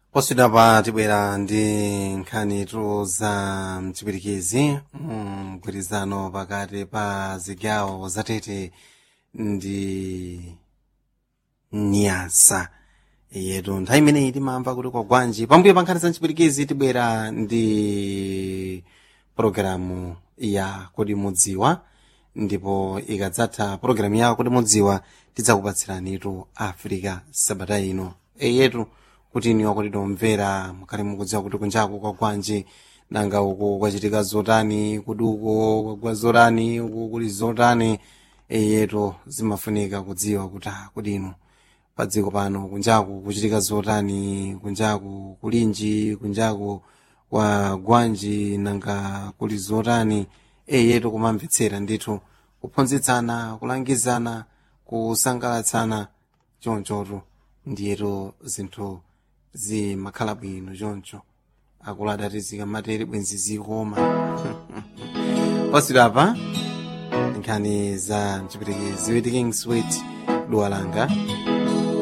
poswedapa tibwera ndi nkhanitu za mchipirikizi mgwirizano pakati pa zigawo zatete ndi nyasa yetu nthawi imeneyi timamva kuti kwa gwanji pambuyo pa nkhani za mchipirikizi tibwera ndi pologalamu ya kodi mudziwa ndipo ikadzatha pologalamu ya kodi mudziwa tidzakupatsiranitu africa sabata ino eyetu kuti iniwa kuti tomvera mukhale mukudziwa kuti kunjaku kwa gwanji nanga uku kwachitika zotani kuti uko kwagwa zotani uku kuli zotani eyetu zimafunika kudziwa kuti ah, kuti inu pa dziko pano kunjaku kuchitika zotani kunjaku kulinji kunjaku kwa gwanji nanga kuli zotani eyetu kumamvetsera ndithu kuphunzitsana kulangizana kusangalatsana chonchotu ndiyetu zinthu zimakhala bwino choncho akulu adatizika matere bwenzi zikoma pasirapa nkhani za mchipirikizi weti king sweet duwalanga